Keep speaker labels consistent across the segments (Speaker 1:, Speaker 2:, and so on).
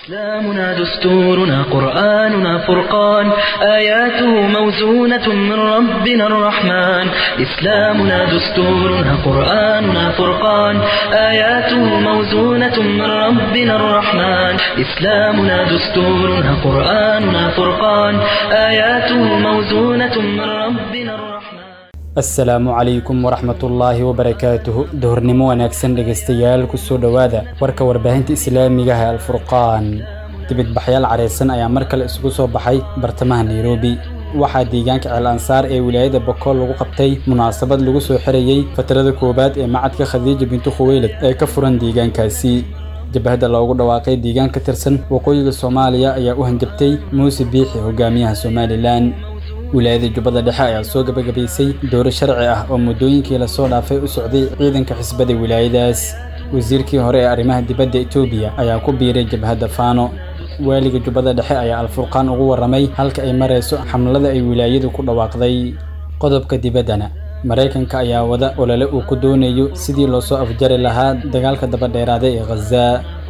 Speaker 1: إسلامنا دستورنا قرآننا فرقان آياته موزونة من ربنا الرحمن إسلامنا دستورنا قرآننا فرقان آياته موزونة من ربنا الرحمن إسلامنا دستورنا قرآننا فرقان آياته موزونة من ربنا الرحمن
Speaker 2: asalaamu calaykum waraxmatullaahi wabarakaatuhu duhurnimo wanaagsan dhegaystayaal kusoo dhowaada warka warbaahinta islaamigaha alfurqaan dibidbaxyaal careysan ayaa mar kale isugu soo baxay bartamaha nairobi waxaa deegaanka ceel ansaar ee wilaayada bokool lagu qabtay munaasabad lagu soo xirayey fatrada koowaad ee macadka khadiija bintu khuweylad ee ka furan deegaankaasi jabahadda loogu dhawaaqay deegaan ka tirsan waqooyiga soomaaliya ayaa u hanjabtay muuse biixi hogaamiyaha somalilan wilaayada jubbada dhexe ayaa soo gabagabaysay dowro sharci ah oo muddooyinkii lasoo dhaafay u socday ciidanka xisbada wilaayadaas wasiirkii hore ee arrimaha dibadda etoobiya ayaa ku biiray jabhadda faano waaliga jubbada dhexe ayaa alfurqaan ugu warramay halka ay marayso xamlada ay wilaayadu ku dhawaaqday qodobka dibaddana maraykanka ayaa wada olole uu ku doonayo sidii loo soo afjari lahaa dagaalka dabadheeraaday ee khaza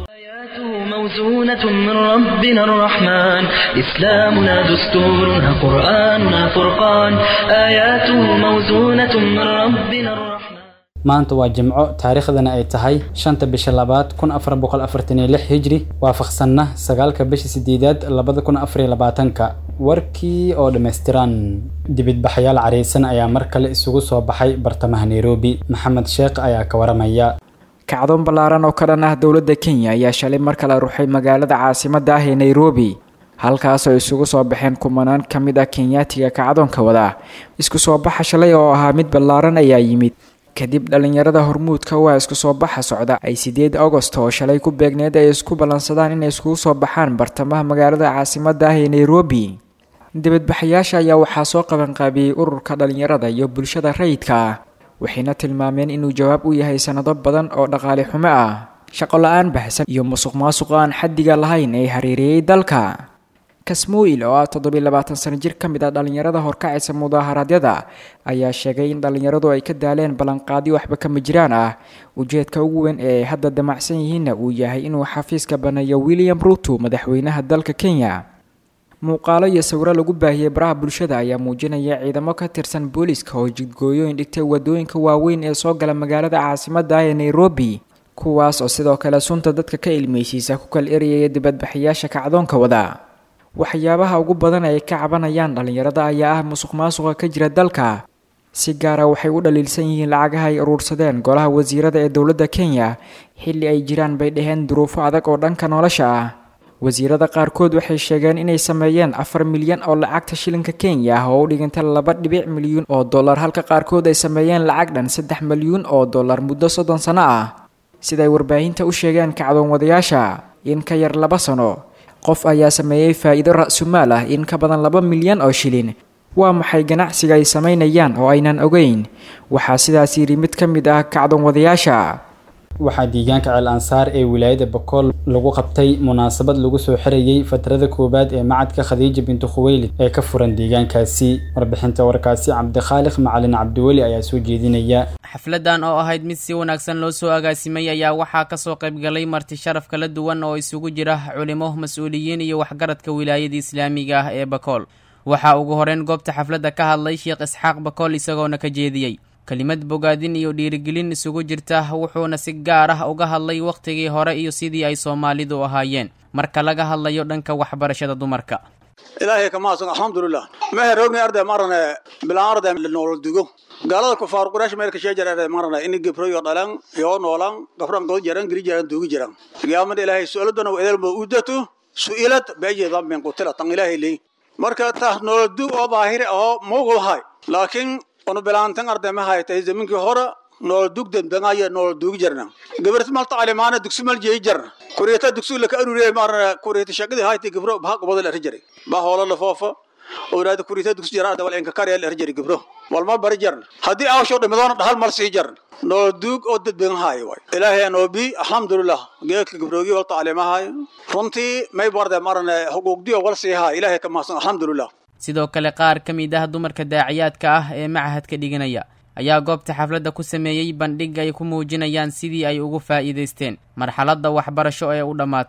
Speaker 1: موزونة من ربنا الرحمن إسلامنا دستورنا قرآننا فرقان آياته موزونة من ربنا الرحمن
Speaker 2: maanta waa jimco taariikhdana ay tahay shanta bisha labaad kun afar boqol afartan iyo lix hijri waafaqsanna sagaalka bisha sideedaad labada kun afar iyo labaatanka warkii oo dhammaystiran dibidbaxyaal careysan ayaa mar kale isugu soo baxay bartamaha nairobi maxamed sheekh ayaa ka waramaya
Speaker 3: kacdoon ballaaran oo ka dhan ah dowladda kenya ayaa shalay mar kale ruxay magaalada caasimadda ah ee nairobi halkaasoo isugu soo baxeen kumanaan ka mid ah kenyaatiga kacdoonka wada isku soo baxa shalay oo ahaa mid ballaaran ayaa yimid kadib dhallinyarada hormuudka waa isku soo baxa socda ay sideed agost oo shalay ku beegneed ay isku ballansadaan inay iskugu soo baxaan bartamaha magaalada caasimadda ah ee nairobi dibadbaxayaasha ayaa waxaa soo qabanqaabiyey ururka dhallinyarada iyo bulshada rayidka ah waxayna tilmaameen inuu jawaab u yahay sanado badan oo dhaqaale xumo ah shaqo la-aan baxsan iyo musuq maasuq aan xaddiga lahayn ee hareereeyey dalka kasmuil oo ah toddobiy labaatan sano jir ka mid ah dhallinyarada horkacaysa mudaaharaadyada ayaa sheegay in dhallinyaradu ay ka daaleen ballanqaadyo waxba kama jiraan ah ujeedka ugu weyn ee ay hadda damacsan yihiinna uu yahay inuu xafiiska baneeyo william ruto madaxweynaha dalka kenya muuqaalo iyo sawiro lagu baahiyey baraha bulshada ayaa muujinaya ciidamo ka tirsan booliiska oo jidgooyooyin dhigtay wadooyinka waaweyn ee soo gala magaalada caasimadda ah ee nairobi kuwaas oo sidoo kale sunta dadka ka ilmeysiisa ku kala erayaya dibadbaxayaasha kacdoonka wada waxyaabaha ugu badan ay ka cabanayaan dhallinyarada ayaa ah musuq maasuqa ka jira dalka si gaara waxay u dhaliilsan yihiin lacagaha ay uruursadeen golaha wasiirada ee dowladda kenya xilli ay jiraan bay dhaheen duruufo adag oo dhanka nolosha ah wasiirada qaarkood waxay sheegeen inay sameeyeen afar milyan oo lacagta shilinka kenya ah oo u dhiganta laba dhibic milyuun oo dollar halka qaarkood ay sameeyeen lacag dhan saddex milyuun oo dollar muddo soddon sano ah siday warbaahinta u sheegeen kacdoon wadayaasha in ka yar laba sano qof ayaa sameeyey faa'iido ra-sumaal ah in ka badan laba milyan oo shilin waa maxay ganacsiga ay samaynayaan oo aynan ogeyn waxaa sidaas yidhi mid ka mid ah kacdoon wadayaasha
Speaker 2: waxaa deegaanka ceel ansaar ee wilaayada bokool lagu qabtay munaasabad lagu soo xirayey fatrada koowaad ee macadka khadiija bintu khuweylid ee ka furan deegaankaasi warbixinta warkaasi cabdikhaaliq macalin cabdiweli ayaa soo jeedinaya
Speaker 4: xafladan oo ahayd mid si wanaagsan loo soo agaasimay ayaa waxaa kasoo qaybgalay marti sharaf kala duwan oo isugu jira culimo mas-uuliyiin iyo waxgaradka wilaayada islaamiga ah ee bakool waxaa ugu horeyn goobta xafladda ka hadlay sheekh isxaaq bakool isagoona ka jeediyey kelimad bogaadin iyo dhiirigelin isugu jirta wuxuuna si gaar ah uga hadlay wakhtigii hore iyo sidii ay soomaalidu ahaayeen marka laga hadlayo dhanka waxbarashada dumarka
Speaker 5: ilaahay ka mahadsan alxamdulilah mehe roogni arday marane bilaan arday nool dugo gaalada kufaar quraash meelka sheejar arday marane ini gibroyo dhalan yoo noolan gabran god jaran giri jaran dugi jaran qiyaamada ilaahay su'aaladana waa edelba udatu su'ilad baje dambin qutila tan ilaahay leey marka ta nool dug oo baahir oo moogul hay laakiin onu bilaantan arday ma haytay zaminkii hore nool dug dembangaya nool dugi jarna gabarta malta alimaana dugsi mal jeey jarna kuriyata dugsi la ka aruriye marna kuriyata shaqadii haytay gabro baa qobada la rajari baa hoola la foofa awlaada kuriyata dugsi jara arday wal inka kariya la rajari gabro walma bari jarna haddii aawsho dhimadoona dhahal mal sii jarna nool duug oo dad badan haay way ilaahay anoo bi alxamdulilah geedka gabroogi walta alimahay runtii may barday marna xuquuqdii wal sii haay ilaahay ka mahadsan alxamdulilah
Speaker 4: sidoo kale qaar ka mid ah dumarka daaciyaadka ah ee macahadka dhiganaya ayaa goobta xafladda ku sameeyey bandhig ay ku muujinayaan sidii ay ugu faa'iidaysteen marxaladda waxbarasho ee u dhammaatay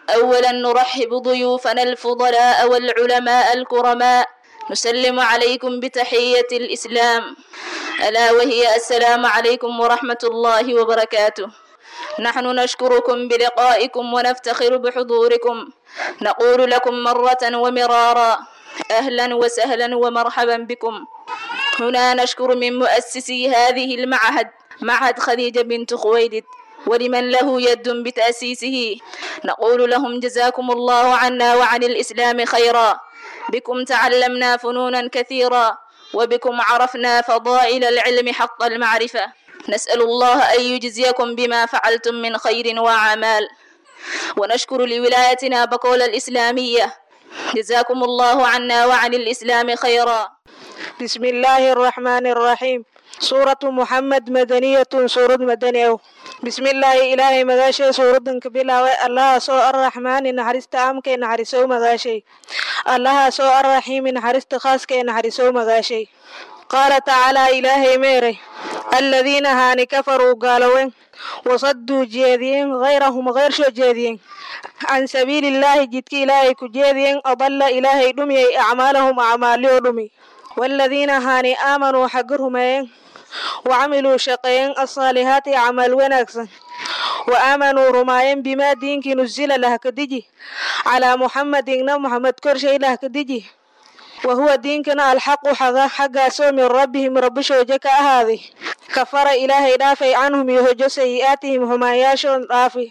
Speaker 6: أولا نرحب ضيوفنا الفضلاء والعلماء الكرماء نسلم عليكم بتحية الإسلام ألا وهي السلام عليكم ورحمة الله وبركاته نحن نشكركم بلقائكم ونفتخر بحضوركم نقول لكم مرة ومرارا أهلا وسهلا ومرحبا بكم هنا نشكر من مؤسسي هذه المعهد معهد خديجة بنت خويلد ولمن له يد بتأسيسه نقول لهم جزاكم الله عنا وعن الإسلام خيرا بكم تعلمنا فنونا كثيرا وبكم عرفنا فضائل العلم حق المعرفة نسأل الله أن يجزيكم بما فعلتم من خير وأعمال ونشكر لولايتنا بقول الإسلامية جزاكم الله عنا وعن الإسلام خيرا
Speaker 7: بسم الله الرحمن الرحيم سورة محمد مدنية سورة مدنية بسم الله إلهي مغاشي سورة كبيرة الله سو الرحمن نحرست أمك نحرسو مغاشي الله سو الرحيم نحرست خاصك نحرسو مغاشي قال تعالى إلهي ميري الذين هاني كفروا قالوا وصدوا جيدين غيرهم غير شو جيدين عن سبيل الله جدك إلهي كجيدين أضل إلهي دمي أعمالهم أعمالي دمي والذين هاني آمنوا حقرهم وعملوا شقين الصالحات عمل ونكسن وآمنوا رماين بما دينك نزل لها كدجي على محمد إن محمد كرشي لها كدجي وهو دينكنا الحق حقا حقا سو من ربهم رب شوجك هذه كفر إلهي دافي عنهم يهجو سيئاتهم هما ياشون دافي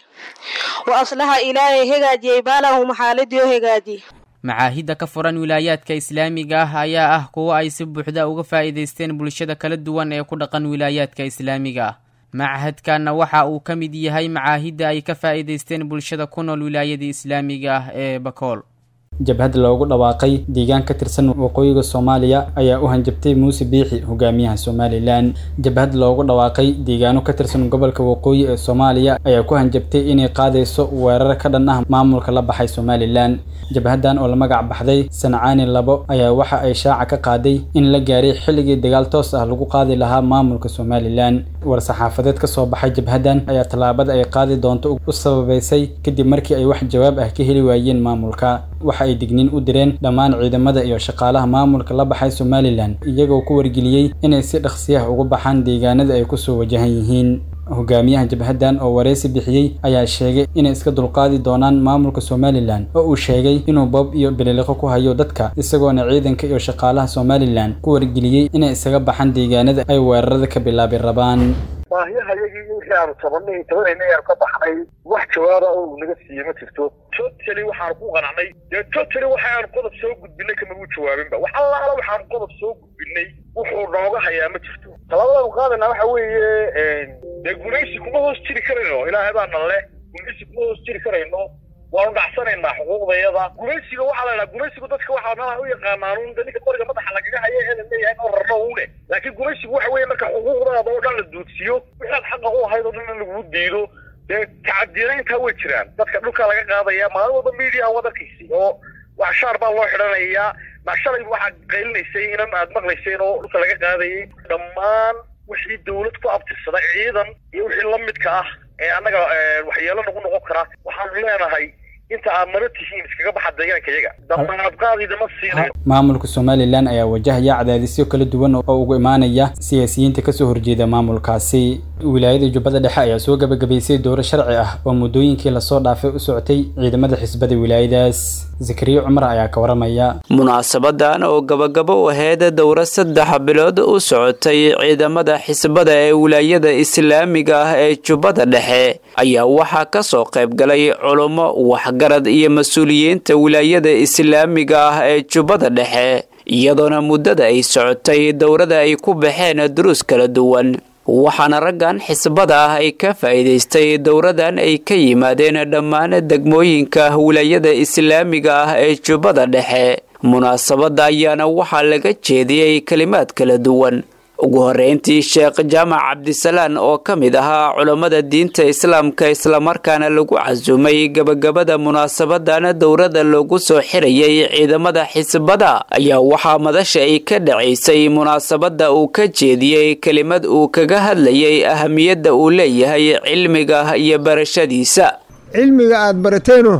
Speaker 7: وأصلح إلهي هجاجي بالهم حالد يهجاجي
Speaker 4: macaahidda ka furan wilaayaadka islaamiga ah ayaa ah kuwo ay si buuxda uga faa'iidaysteen bulshada kala duwan ee ku dhaqan wilaayaadka islaamiga ah machadkanna waxa uu ka mid yahay macaahidda ay ka faa'iidaysteen bulshada ku nool wilaayada islaamiga ah ee bakool
Speaker 2: jabhad loogu dhawaaqay deegaan ka tirsan waqooyiga soomaaliya ayaa u hanjabtay muuse biixi hogaamiyaha somalilan jabhad loogu dhawaaqay deegaano ka tirsan gobolka waqooyi ee soomaaliya ayaa ku hanjabtay inay qaadayso weerar ka dhan ah maamulka la baxay somalilan jabhadan oo la magac baxday sancaani labo ayaa waxa ay shaaca ka qaaday in la gaaray xilligii dagaal toos ah lagu qaadi lahaa maamulka somalilan war-saxaafadeed ka soo baxay jabhadan ayaa tallaabada ay qaadi doonto u sababaysay kadib markii ay wax jawaab ah ka heli waayeen maamulka waxa ay digniin u direen dhammaan ciidamada iyo shaqaalaha maamulka la baxay somalilan iyagoo ku wargeliyey inay si dhaqsiyaha uga baxaan deegaanada ay kusoo wajahan yihiin hogaamiyaha jabhadan oo wareysi bixiyey ayaa sheegay inay iska dulqaadi doonaan maamulka somalilan oo uu sheegay inuu boob iyo bililiqo ku hayo dadka isagoona ciidanka iyo shaqaalaha somalilan ku wargeliyey inay isaga baxaan deegaanada ay weerarada ka bilaabi rabaan
Speaker 8: baahiyahayagii wixii aanu tabanay tabanayna aanu ka baxnay wax jawaaba oo naga siiye ma jirto totally waxaanu ku qanacnay dee totally waxaanu qodob soo gudbinay kamaguu jawaabinba wax allaala waxaanu qodob soo gudbinay wuxuu nooga hayaa ma jirto tallaabadaanu qaadayna waxa weeye dee gumaysi kuma hoos jiri karayno ilaahay baana leh gumaysi kuma hoos jiri karayno waanu dhacsanaynaa xuquuqdayada gumaysiga waxaa la dhaha gumaysigu dadka waxaa meelaha u yaqaanaan de ninka qoriga madaxa lagaga haya eedan leeyahay oo rarno une laakiin gumaysigu waxa weeye marka xuquuqdaada oo dhan la duudsiyo wixaad xaqa u ahayd oo dhan in laguu diido dee tacadirayntaa way jiraan dadka dhulka laga qaadaya maalin walba media waad arkaysi oo wax shaar baa loo xidhanayaa ma shalay waxaad qaylinaysay inan aad maqlayseen oo dhulka laga qaadayay dhammaan wixii dawlad ku abtirsada ciidan iyo wixii la midka ah ee annaga waxyeelo nagu noqon kara waxaanu leenahay inta aad nala tihiin iskaga baxa deegaanka iyaga damaadqaadidama siinayo
Speaker 2: maamulka somalilan ayaa wajahaya cadaadisyo kala duwan oo ugu imaanaya siyaasiyiinta kasoo horjeeda maamulkaasi wilaayada jubbada dhexe ayaa soo gabagabaysay dowro sharci ah oo muddooyinkii lasoo dhaafay u socotay ciidamada xisbada wilaayadaas zakariya cumar ayaa ka waramaya
Speaker 9: munaasabadan oo gabagabo u ahayd dowro saddex bilood u socotay ciidamada xisbada ee wilaayada islaamiga ah ee jubbada dhexe ayaa waxaa kasoo qaybgalay culummo waxgarad iyo mas-uuliyiinta wilaayada islaamiga ah ee jubbada dhexe iyadoona muddada ay socotay dowrada ay ku baxeen duruus kala duwan waxaana raggan xisbada ah ay ka faa'iidaystay dowradan ay ka yimaadeen dhammaan degmooyinka wilaayada islaamiga ah ee jubbada dhexe munaasabadda ayaana waxaa laga jeediyey kelimaad kala duwan ugu horreyntii sheekh jaamac cabdisalaan oo ka mid ahaa culammada diinta islaamka islamarkaana lagu casuumay gebagabada munaasabadan dowrada loogu soo xirayay ciidamada xisbada ayaa waxaa madasha ay ka dhacaysay munaasabadda uu ka jeediyey kelimad uu kaga hadlayay ahamiyadda uu leeyahay cilmiga iyo barashadiisa
Speaker 10: cilmiga aad barateeno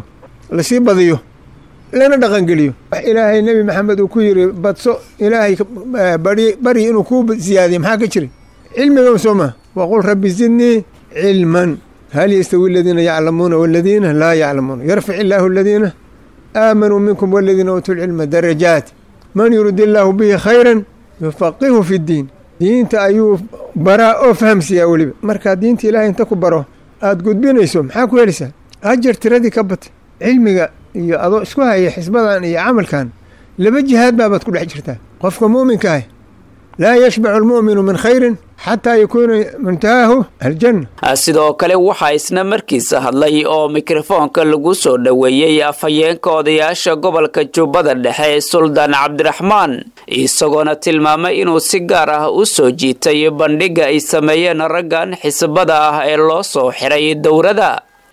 Speaker 10: lasii badiyo lana dhaqangeliyo wax ilaahay nebi maxamed uu ku yidhi badso ilaahay bari bari inuu kuu siyaadiyo maxaa ka jira cilmigan soo maa waqul rabbi zidnii cilman hal yastawi aladiina yaclamuuna waladiina laa yaclamuuna yarfic illaahu aladiina aamanuu minkum waladiina uutuu lcilma darajaat man yurid illaahu bihi khayran yufaqihu fi ddiin diinta ayuu baraa oo fahamsiiyaa weliba markaa diinta ilaahay inta ku baro aada gudbinayso maxaa ku helaysaa ajar tiradii ka batay cilmiga iyo adoo isku haya xisbadan iyo camalkan laba jihaad baabaad ku dhex jirtaa qofka muuminka ah laa yashbacu almu'minu min khayrin xataa yakuuna muntahaahu aljanna
Speaker 9: sidoo kale waxaa isna markiisa hadlay oo mikrofoonka lagu soo dhoweeyey afhayeenka odayaasha gobolka jubbada dhexe suldaan cabdiraxmaan isagoona tilmaamay inuu si gaar ah u soo jiitay bandhigga ay sameeyeen raggan xisbada ah ee loo soo xiray dowrada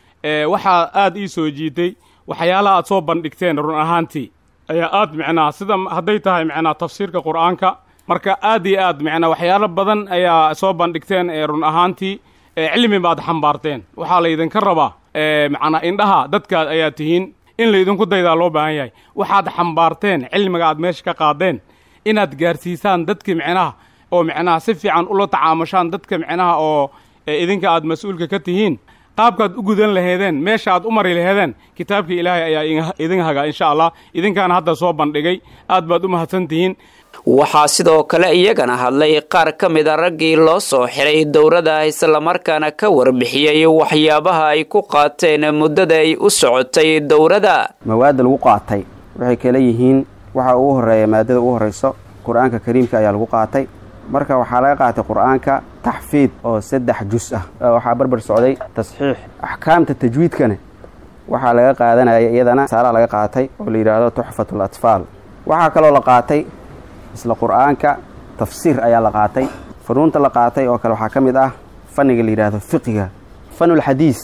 Speaker 11: waxaa aada ii soo jiitay waxyaalaha aad soo bandhigteen run ahaantii ayaa aad micnaa sida hadday tahay micnaa tafsiirka qur-aanka marka aad iyo aad micnaa waxyaalo badan ayaa soo bandhigteen ee run ahaantii cilmi baad xambaarteen waxaa laydinka rabaa macnaa indhaha dadkaad ayaa tihiin in laydinku daydaa loo baahan yahay waxaad xambaarteen cilmiga aad meesha ka qaadeen inaad gaarsiisaan dadka micnaha oo micnaha si fiican ula tacaamushaan dadka micnaha oo idinka aad mas-uulka ka tihiin qaabkaad u gudan laheedeen meesha aad u mari laheedeen kitaabkii ilaahay ayaa idin hagaa insha allah idinkaana hadda soo bandhigay aad baad u mahadsan tihiin
Speaker 9: waxaa sidoo kale iyagana hadlay qaar ka mid a raggii loo soo xiray dowrada islamarkaana ka warbixiyey waxyaabaha ay ku qaateen muddada ay u socotay dowrada
Speaker 12: mawaadda lagu qaatay waxay kala yihiin waxa ugu horreeya maadada ugu horrayso qur-aanka kariimka ayaa lagu qaatay marka waxaa laga qaatay qur-aanka taxfiid oo saddex jus ah waxaa barbar socday tasxiix axkaamta tajwiidkana waxaa laga qaadanaya iyadana saalaha laga qaatay oo la yidhaahdo tuxfatul atfaal waxaa kaloo la qaatay isla qur-aanka tafsiir ayaa la qaatay funuunta la qaatay oo kale waxaa ka mid ah fanniga la yidhaahdo fiqiga fanulxadiis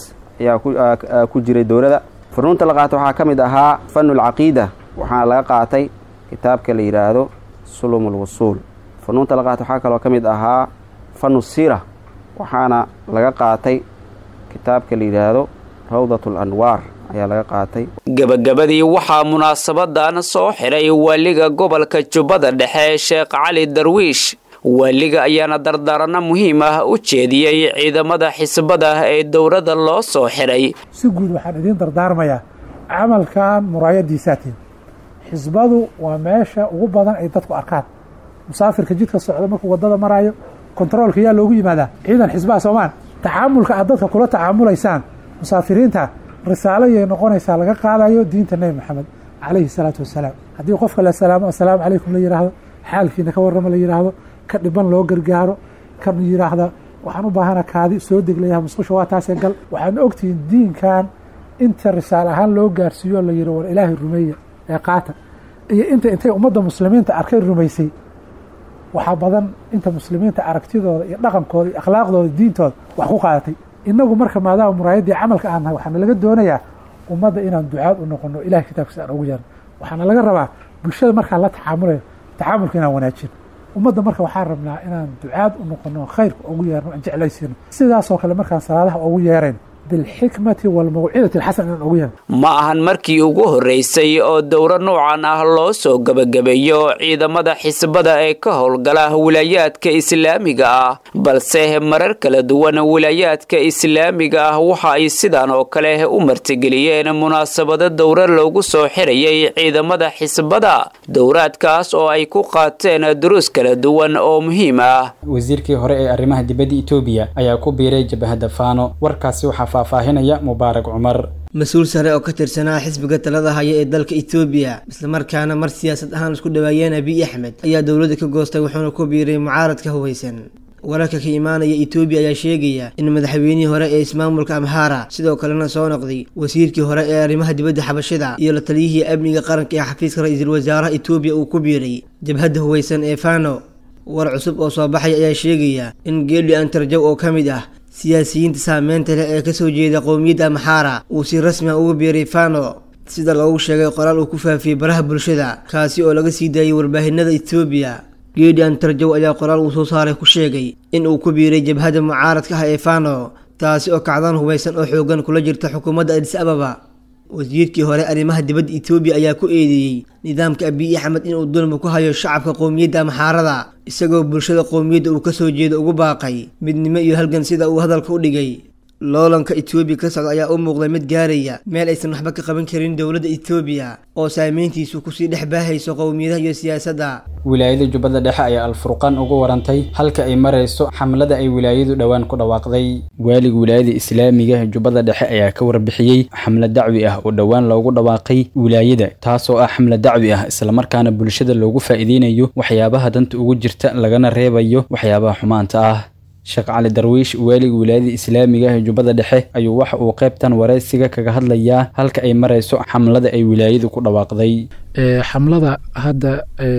Speaker 12: ayaa ku jiray dowlada funuunta la qaatay waxaa ka mid ahaa fanulcaqiida waxaana laga qaatay kitaabka la yidhaahdo sulum lwusuul funuunta la qaatay waxaa kaloo ka mid ahaa fanu siira waxaana laga qaatay kitaabka la yidhaahdo rawdat alanwaar ayaa laga qaatay
Speaker 9: gebagabadii waxaa munaasabadan soo xiray waaliga gobolka jubbada dhexe sheekh cali darwiish waaliga ayaana dardaaranno muhiim ah u jeediyey ciidamada xisbada ee dowladda loo soo xiray
Speaker 13: si guud waxaan idiin dardaarmayaa camalkan muraayadiisaatiin xisbadu waa meesha ugu badan ay dadku arkaan musaafirka jidka socda markuu wadada maraayo kontaroolka yaa loogu yimaadaa ciidan xisbaha soomaan tacaamulka aad dadka kula tacaamulaysaan musaafiriinta risaalo yay noqonaysaa laga qaadayo diinta nebi maxamed calayhi salaatu wasalaam haddii qofka la salaamo assalaamu calaykum la yidhaahdo xaalkiina ka warrama la yidhaahdo ka dhiban loo gargaaro kan yidhaahda waxaan u baahana kaadi soo deglayaha musqusha waa taasee gal waxaan ogtihiin diinkan inta risaal ahaan loo gaarsiiyo la yidhi war ilaahay rumeeya ee qaata iyo inta intay ummadda muslimiinta arkay rumaysay waxaa badan inta muslimiinta aragtidooda iyo dhaqankooda iyo akhlaaqdooda diintooda wax ku qaadatay inagu marka maadaama muraayaddii camalka aan nahay waxaana laga doonayaa ummadda inaan ducaad u noqono ilahay kitaabkiisa aan ugu yeerno waxaana laga rabaa bulshada markaan la tacaamulayo tacaamulka inaan wanaajino ummadda marka waxaan rabnaa inaan ducaad u noqono khayrka ugu yeerno aan jeclaysiino sidaasoo kale markaan salaadaha ugu yeerayn bilxikmati walmawcidati alxasan inaan ugu yeerno
Speaker 9: ma ahan markii ugu horreysay oo dowro noocan ah loo soo gebagabeeyo ciidamada xisbada ee ka howlgala wilaayaadka islaamiga ah balse marar kala duwan wilaayaadka islaamiga ah waxa ay sidan oo kale u martigeliyeen munaasabado dowro loogu soo xirayay ciidamada xisbada dowraadkaas oo ay ku qaateen duruus kala duwan oo muhiim ah
Speaker 2: wasiirkii hore ee arrimaha dibadda etoobiya ayaa ku biiray jabahadda faano warkaasi waxaa faahfaahinaya mubaarak cumar
Speaker 14: mas-uul sare oo ka tirsanaa xisbiga talada haya ee dalka etoobiya islamarkaana mar siyaasad ahaan isku dhaweeyeen abiy axmed ayaa dowladda ka goostay wuxuuna ku biiray mucaaradka hubaysan wararka ka imaanaya etoobiya ayaa sheegaya in madaxweynihii hore ee ismaamulka amhara sidoo kalena soo noqday wasiirkii hore ee arrimaha dibadda xabashida iyo la taliyihii amniga qaranka ee xafiiska ra-iisul wasaaraha etoobiya uu ku biiray jabhadda hubaysan ee fano war cusub oo soo baxaya ayaa sheegaya in geeli antarjaw oo ka mid ah siyaasiyiinta saameynta leh ee kasoo jeeda qowmiyadda amxaara uu si rasmi a uga biiray fano sida loogu sheegay qoraal uu ku faafiyey baraha bulshada kaasi oo laga sii daayay warbaahinada etoobiya geedi antarjow ayaa qoraal uu soo saaray ku sheegay in uu ku biiray jabhadda mucaaradka ah ee fano taasi oo kacdaan hubaysan oo xoogan kula jirta xukuumadda adis ababa wasiirkii hore arrimaha dibadda etoobiya ayaa ku eedeeyey nidaamka abiy axmed inuu dulmi ku hayo shacabka qowmiyadda amxaarada isagoo bulshada qowmiyadda uu kasoo jeedo ugu baaqay midnimo iyo halgan sida uu hadalka u dhigay loolanka etoobiya ka socda ayaa u muuqday mid gaaraya meel aysan waxba ka qaban karin dowladda etoobiya oo saameyntiisu kusii dhex baahayso qowmiyadaha iyo siyaasadda
Speaker 2: wilaayada jubbada dhexe ayaa alfurqaan ugu warantay halka ay marayso xamlada ay wilaayadu dhowaan ku dhawaaqday waaliga wilaayada islaamiga jubbada dhexe ayaa ka warbixiyey xamlad dacwi ah oo dhowaan loogu dhawaaqay wilaayada taasoo ah xamlad dacwi ah islamarkaana bulshada loogu faa'iideynayo waxyaabaha danta ugu jirta lagana reebayo waxyaabaha xumaanta ah sheekh cali darwiish waaliga wilaayada islaamiga ee jubbada dhexe ayuu waxa uu qaybtan waraysiga kaga hadlayaa halka ay marayso xamlada ay wilaayadu ku dhawaaqday
Speaker 13: xamlada hadda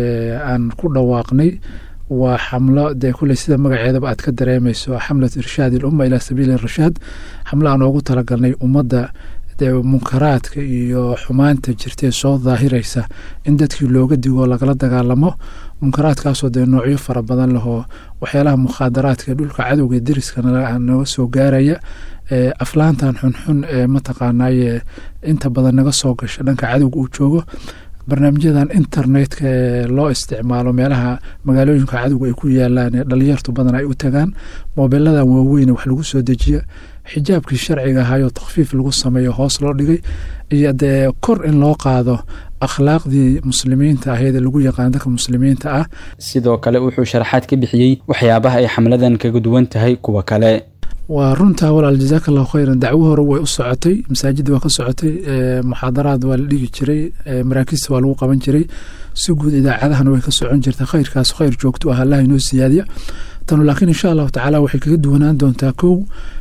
Speaker 13: aan ku dhawaaqnay waa xamlo dee kuley sida magaceedaba aad ka dareemayso xamlat irshaad ilumma ilaa sabiili rashaad xamlo aan oogu talagalnay ummadda dee munkaraadka iyo xumaanta jirtee soo daahiraysa in dadkii looga digo lagala dagaalamo munkaraadkaasoo dee noocyo fara badan lehoo waxyaalaha mukhaadaraadka dhulka cadowga deriska naga soo gaaraya aflaantan xunxun ee mataqaanaaye inta badan naga soo gasha dhanka cadowga uu joogo barnaamijyadan internetka ee loo isticmaalo meelaha magaalooyinka cadowga ay ku yaalaan ee dhalinyartu badan ay u tagaan moobiladan waaweyne wax lagu soo dejiya xijaabkii sharciga ahaayoo takfiif lagu sameeyo hoos loo dhigay iyo dee kor in loo qaado akhlaaqdii muslimiinta ahayd ee lagu yaqaan dadka muslimiinta ah
Speaker 2: sidoo kale wuxuu sharaxaad ka bixiyey waxyaabaha ay xamladan kaga duwan tahay kuwa kale
Speaker 13: waa runtaa walaal jazaaka allahu khayran dacwo hore way u socotay masaajidda waa ka socotay muxaadaraad waa la dhigi jiray maraakiista waa lagu qaban jiray si guud idaacadahana way ka socon jirta khayrkaas khayr joogto ah allah inoo siyaadiya tanu laakiin insha allahu tacaala waxay kaga duwanaan doontaa kow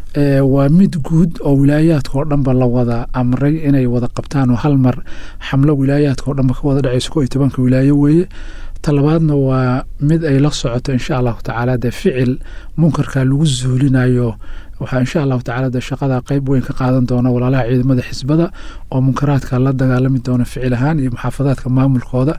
Speaker 13: waa mid guud oo wilaayaadka oo dhanba la wada amray inay wada qabtaan oo hal mar xamlo wilaayaadka oo dhanba ka wada dhacayso ko iyo tobanka wilaayo weeye talabaadna waa mid ay la socoto insha allahu tacaala dee ficil munkarka lagu zuulinayo waxaa insha allahu tacala dee shaqada qeyb weyn ka qaadan doona walaalaha ciidamada xisbada oo munkaraadka la dagaalami doona ficil ahaan iyo muxaafadaadka maamulkooda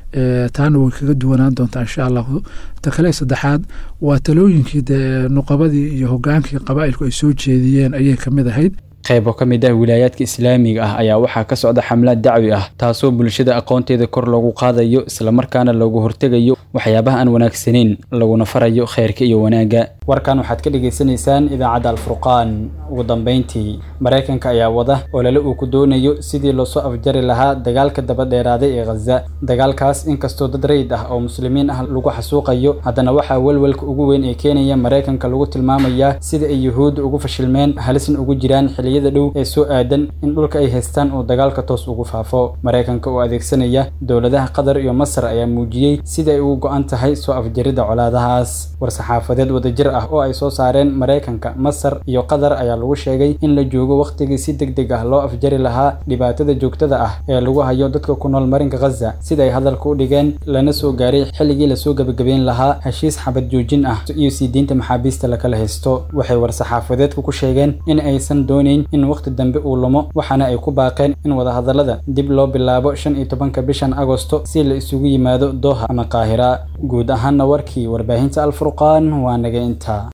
Speaker 13: taana way kaga duwanaan doontaa insha allahu ta kale saddexaad waa talooyinkii dee nuqabadii iyo hogaankii qabaa'ilku ay soo jeediyeen ayay kamid ahayd
Speaker 2: qaybo ka mid ah wilaayaadka islaamiga ah ayaa waxaa ka socda xamlaad dacwi ah taasoo bulshada aqoonteeda kor loogu qaadayo islamarkaana loogu hortegayo waxyaabaha aan wanaagsanayn laguna farayo khayrka iyo wanaagga warkan waxaad ka dhagaysanaysaan idaacadda alfurqaan ugu dambeyntii maraykanka ayaa wada olole uu ku doonayo sidii loosoo afjari lahaa dagaalka dabadheeraaday ee khaza dagaalkaas inkastoo dad rayid ah oo muslimiin ah lagu xasuuqayo haddana waxaa welwelka ugu weyn ee keenaya maraykanka lagu tilmaamayaa sida ay yuhuudda ugu fashilmeen halisna ugu jiraan xilliyada dhow ee soo aadan in dhulka ay haystaan uu dagaalka toos ugu faafo maraykanka oo adeegsanaya dowladaha qatar iyo masar ayaa muujiyey sida ay ugu go-an tahay soo afjaridda colaadahaas war-saxaafadeed wadajir ah oo ay soo saareen maraykanka masar iyo qatar ayaa lagu sheegay in la joogo wakhtigii si deg deg ah loo afjari lahaa dhibaatada joogtada ah ee lagu hayo dadka ku nool marinka khaza sida ay hadalka u dhigeen lana soo gaaray xilligii lasoo gebagabeyn lahaa heshiis xabad joojin ah iyo sii diinta maxaabiista lakala haysto waxay war-saxaafadeedka ku sheegeen in aysan doonayn in wakhti dambe uu lumo waxaana ay ku baaqeen in wadahadallada dib loo bilaabo shan iyo tobanka bishan agosto si la isugu yimaado dooha ama qaahira guud ahaanna warkii warbaahinta alfurqaan waa naga intaa